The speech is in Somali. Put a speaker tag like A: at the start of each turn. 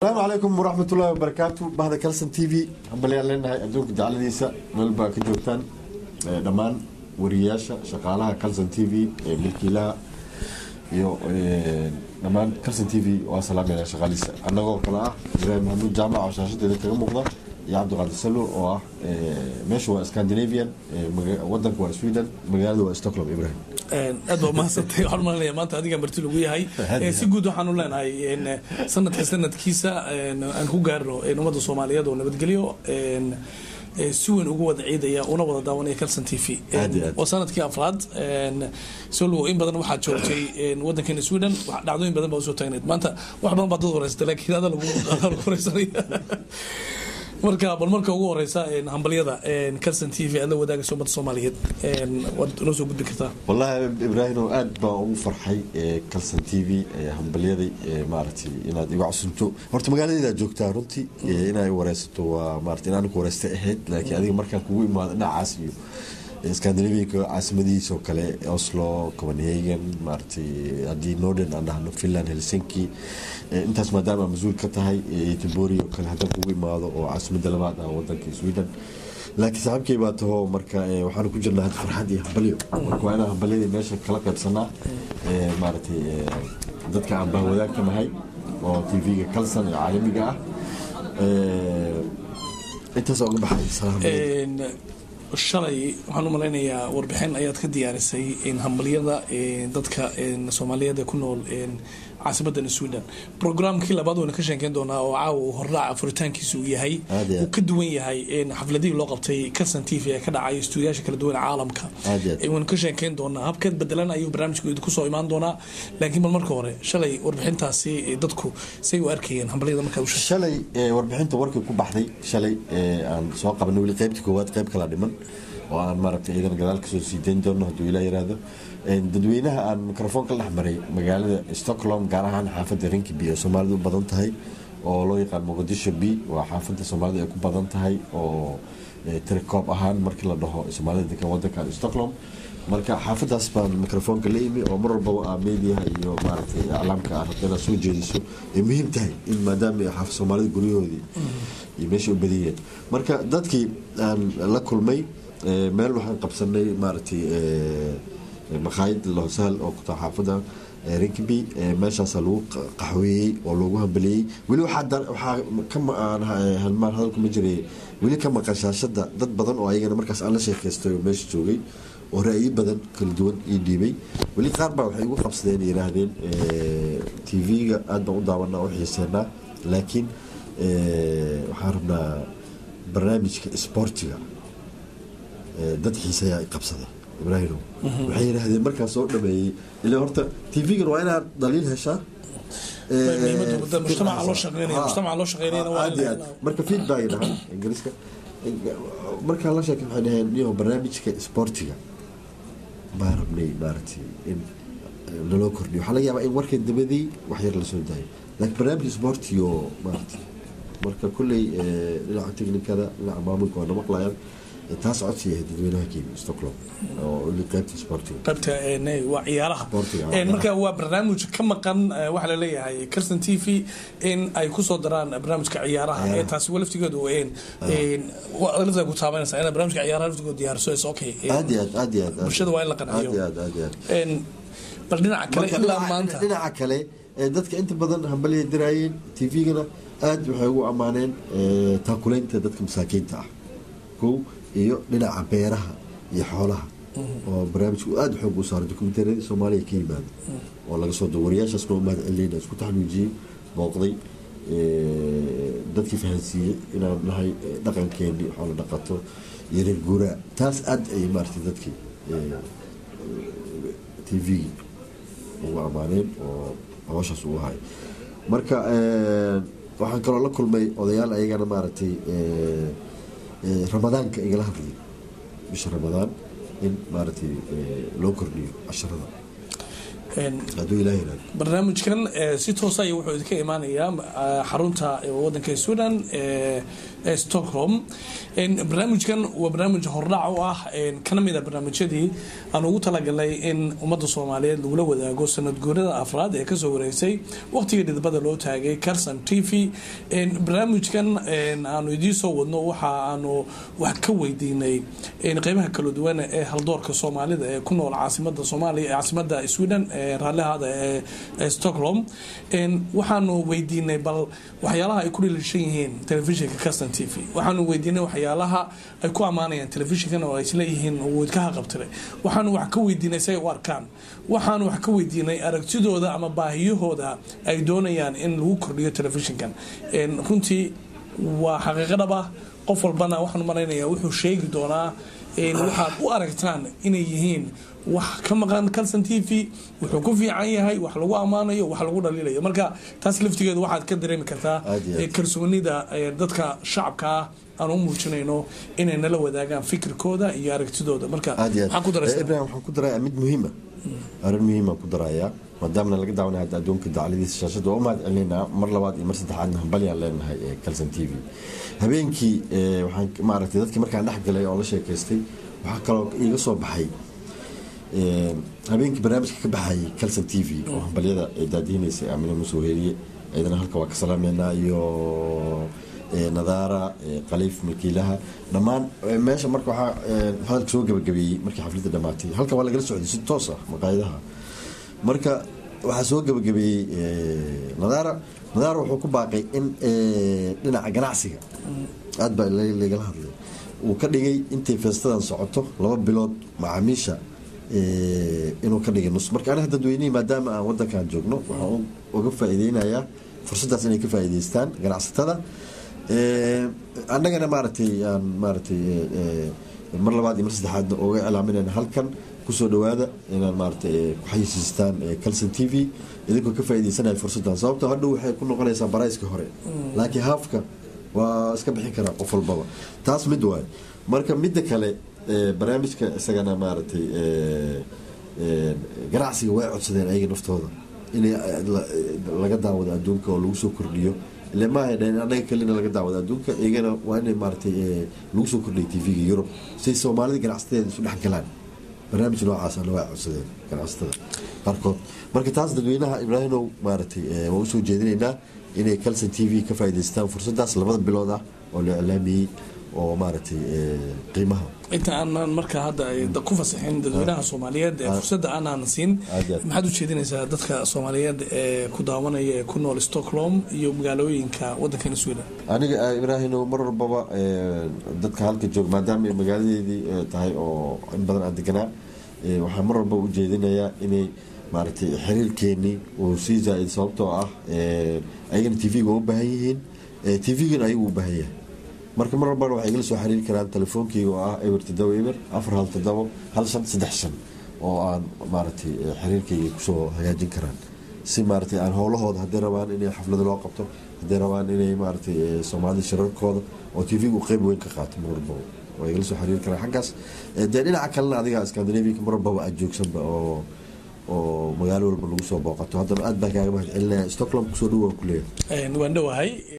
A: asalaamu calaykum waraxmatullaahi wabarakaatu bahda calson t v hambalyaan leenahay adduunka jacladiisa meel baa ka joogtaan dhammaan wariyayaasha shaqaalaha calson t v milkiilaha iyo dhammaan calson t v waa salaamayna shaqaaliisa annagoo kale ah ibraahim maxamuud jaamac oo shaashadeeda kaga muuqda iyo cabdiqaadir salo oo ah meesha waa scandinavian wadanka waa sweden magaalada waa stockholm ibrahim
B: aad baa umahadsantay waxaan umalanaya maanta adiga marti lagu yahay si guud waxaan u leenahay sanadka sanadkiisa aan ku gaarno ummadda soomaaliyeed oo nabadgelyo si weyn ugu wada ciidaya una wada daawanaya calson t v waa sanadkii afraad solo in badan waxaad joogtay wadankan sweden dhacdooyin badan baa usoo taagneed maanta wax badan baa dad wareysatay laakiin ada lagu wareysanaya marka bal marka ugu horeysa hambalyada calson t v aad la wadaagayso ummadda soomaaliyeed waad noo soo gudbi kartaa
A: wallaahi ibraahimo aad baan ugu farxay calson t v hambalyaday maaragtay inaad iga cusubto horta magaaladeedaa joogtaa runtii inaa wareysato waa maarata in anigu wareystay ahayd laakiin adiga markaan kugu imaado dhinacaas iyo scandinavianka caasimadihiisa oo kale oslo copenhagen maaragtay haddii norden aan dhahno finland helsinki intaas maadaama mas-uul ka tahay tibori oo kale haddaan kugu imaado oo caasimada labaad ah wadanka sweden laakiin saaxiibkay baa taho marka waxaan ku jirnaa had farxad iyo hambalyo marka waa inaan hambalyadii meesha kala qaybsanaa maaragtay dadka aan baan wadaagka nahay oo tv-ga calson ee caalamiga ah intaas uga baxay salaam
B: shalay waxaan u malaynayaa warbixin ayaad ka diyaarisay hambalyada dadka soomaaliyeed ee ku nool caasimadan sweden programkii labaad wayna ka sheekeyn doonaa oo caawa uu hordhaaca furitaankiisa uu yahay uu ka duwan yahay xafladihii loo qabtay calson t v ee ka dhacay stuudiyaasha kala duwan caalamka waynu ka sheekeyn doonaa habkeed bedelan ayuu barnaamijku idinku soo imaan doonaa laakiin bal marka hore shalay warbixintaasi dadku say u arkayeen hambalyada markaa
A: shalay warbixinta warkii ku baxday shalay aan soo qabanay weli qaybtii koowaad qayb kala dhiman oo aan maaragtay iidan gadaal kasoo sii dayn doono hadduu ilaa yiraahdo dadweynaha aan mikrofoon ka dhex maray magaalada stockholm gaar ahaan xaafadda rinkiby oo soomaalidu u badan tahay oo loo yaqaan muqdisho b waa xaafadda soomaalida ay ku badan tahay oo tirikoob ahaan markii la dhaho soomaalida degan wadankan stockholm marka xaafadaas baan mikrofoonka la imi oo mar walbaba ah mediaha iyo maaragtay aclaamka ah rabta inaad soo jeediso ay muhiim tahay in maadaama xaafad soomaalida guryahoodii iyo meesha u badiyeen marka dadkii aan la kulmay meel waxaan qabsanay maaragtay makhaayad lohsaal oo ku taa xaafada rinkiby meeshaasa lagu qaxweeyey oo loogu hambaleeyey weli waxaa halmaan hadalku ma jiray weli ka maqan shaashada dad badan oo ayagana markaas aan la sheekaystay oo meesha joogay oo ra'yi badan kala duwan ii dhiibay weli qaar baa waxay igu qabsadeen yiraahdeen tv-ga aad baan u daawanaa u xiiseenaa laakiin waxaan rabnaa barnaamijka isboortiga dad xiiseeyaa i qabsaday ibraahim waxay yidhaahdeen markaa soo dhameeyey ila horta tv-gan waa inaad dhaliil heshaa marka feedback dhaha ingiriiska markaa la sheekay waxay dhaheen niyo barnaamijka sportiga baa rabnay maaragtay in naloo kordhiyo waxaa laga yaabaa in warka dabadii wax yar lasoo daayo laakiin barnaamij sportigo maaragtay marka kulley dhinaca technicada dhinaca maamulka waa na maqlayaan taas codsi yahay dadweynaha kenya stockholm oo qaybta sportiga
B: qaybta waa ciyaaraha marka waa barnaamij ka maqan waxaa laleeyahay calson t v in ay kusoo daraan barnaamijka ciyaaraha ee taasi waa laftigeedu laftaa ku taabanaysa inaad barnaamijka ciyaaraha laftigeedu diyaariso is okay
A: aad iyo aad aad iyo aad
B: bulshada waa in la qanciyo
A: aad iyo aad aad iyo aad
B: bal dhinaca kale ilaa maanta
A: dhinaca kale dadka inta badan hambalya diraayeen tv-gana aad waxay ugu ammaaneen taakuleynta dadka masaakiinta ah kow iyo dhinaca beeraha iyo xoolaha oo barnaamijku aada xoog u saaray dokumentariyadii soomaaliya ka yimaada oo laga soo dao wariyaashaas noo mahad celiyna isku taxnuujiyey booqday dadkii fahansiiyey inaan nahay dhaqankeenii xoola dhaqato iyo reer guuraa taas aad ay maaratay dadkii t v ugu ammaaneen oo hawshaas ugu hay marka waxaan kaloo la kulmay odayaal ayagana maaragtay ramadaanka igala hadlay bisha ramadaan in maaragtay loo kordhiyo casharada hadduu ilaah yiraahdo
B: barnaamijkan si toosa ay wuxuu idinka imaanayaa xarunta wadanka sweden ee stockholm barnaamijkan waa barnaamij hordhac u ah kana mid a barnaamijyadii aan ugu talagalay in ummadda soomaaliyeed lagula wadaago sanad guurada afraad ee kasoo wareegsay waqtigii dhidbada loo taagay carson t v barnaamijkan aanu idiin soo wadno waxa aanu wax ka weydiinay qeybaha kala duwan ee haldoorka soomaalida ee ku nool caasimada soomaaliya caasimada sweden raallihada ee stockholm waxaanu weydiinay bal waxyaalaha ay ku dhilishan yihiin telefishinka carson t v waxaanu weydiinay waxyaalaha ay ku ammaanayaan telefishinkan oo ay isleeyihiin uu idkaha qabtiray waxaanu wax ka weydiinay say u arkaan waxaanu wax ka weydiinay aragtidooda ama baahiyahooda ay doonayaan in lagu kordhiyo telefishinkan runtii waa xaqiiqo dhab ah qof walbana waxaanu malaynayaa wuxuu sheegi doonaa waxaad u aragtaan inay yihiin wax ka maqan calson t v wuxuu ku fiican yahay wax lagu ammaanayo wax lagu dhaliilayo marka taas laftigeedu waxaad ka dareemi kartaa kalsoonida dadka shacabka ah aan u muujinayno inay nala wadaagaan fikirkooda iyo aragtidooda marka
A: ibrahim waxaan ku daraya mid muhiima arrin muhiimaan ku darayaa maadaamana laga daawanay hadda adduunka dacladiisa shaashada waa u mahad celinaa mar labaad iyo mar saddexaadna hambalyaan leenahay ee calson t v habeenkii waxaan maaragtay dadkii markaan dhex galay oo la sheekaystay waxaa kaloo iiga soo baxay habeenkii barnaamijka ka baxayay calson t v oo hambalyada ee daadihineysay aamina musoo heliye iyadana halka waa ka salaameynaa iyo nadaara khaliif milkiilaha dhammaan meesha marka waxaa hadalka soo gabagabeeyey markii xafladda dhammaatay halka waa lagala socday si toos ah maqaayadaha marka waxaa soo gabagabeeyey nadaara nadaara wuxuu ku baaqay in dhinaca ganacsiga aad baa lagala hadlay uu ka dhigay intay feestadan socoto laba bilood macaamiisha inuu ka dhigay nus marka aniga dadweynihii maadaama aan wadankan joogno waxaan uga faa'iideynayaa fursaddaas inay ka faa'iideystaan ganacsatada annagana maaragtay aan maaragtay mar labaad iyo mar saddexaadna uga cilaaminayna halkan kusoo dhawaada inaan maaragtay ku xayisiistaan calson t v idinkoo ka faa'iideysanaya fursaddan sababtoo hadhow waxay ku noqonaysaa barayska hore laakiin haafka waa iska bixin karaa qof walbaba taas mid waayo marka midda kale barnaamijka isagana maaragtay ganacsiga way codsadeen ayaga naftooda in laga daawado adduunka oo lagu soo kordhiyo ile maaha dhaheen annaga kalina laga daawado adduunka iyagana waa inay maaragtay lagu soo kordhiyo t v-ga yurub say soomaalida ganacsateeda isu dhex galaan barnaamij noocaasana waa codsadeen ganacsatada qaarkood marka taas dadweynaha ibraahimow maaragtay waa usoo jeedinaynaa inay calson t v ka faa'iidaystaan fursaddaas labada bilood ah oo la iclaamiyey oo maaragtay qiimaha
B: inta aanan markaa hadda ku fasaxin dadweynaha soomaaliyeed ee fursadda aanaan siin maxaad u jeedinaysaa dadka soomaaliyeed ee ku daawanaya ee ku nool stockholm iyo magaalooyinka wadankan sweden
A: aniga ibraahino mar walbaba dadka halka joog maadaama ay magaaladeedii tahay oo in badan aan deganaa waxaan mar walba u jeedinayaa inay maaragtay xiriirkeenii uu sii zaa-id sababtoo ah ayagana t v-ga u baahan yihiin t v-gana ayagu u baahan yahay marka mar walbana waxay igala soo xiriiri karaan telefoonkeyga oo ah eber todoba eber afar hal todobo hal shan saddex shan oo aan maaragtay xiriirkeyga kusoo hagaajin karaan si maaragtay aan howlahooda hadday rabaan inay xaflado loo qabto hadday rabaan inay maaragtay soomaalida shirarkooda oo t v-gu qeyb weyn ka qaato mar walbaba waa igala soo xiriiri karaan xaggaas dee dhinaca kalena adiga scandinavianka mar walbaba aad joogsanba oo oo magaalo walba lagu soo booqato haddana aad baan kaaga mahad celinaya stockholm kusoo dhow waan ku leeyahay
B: waan dhowahay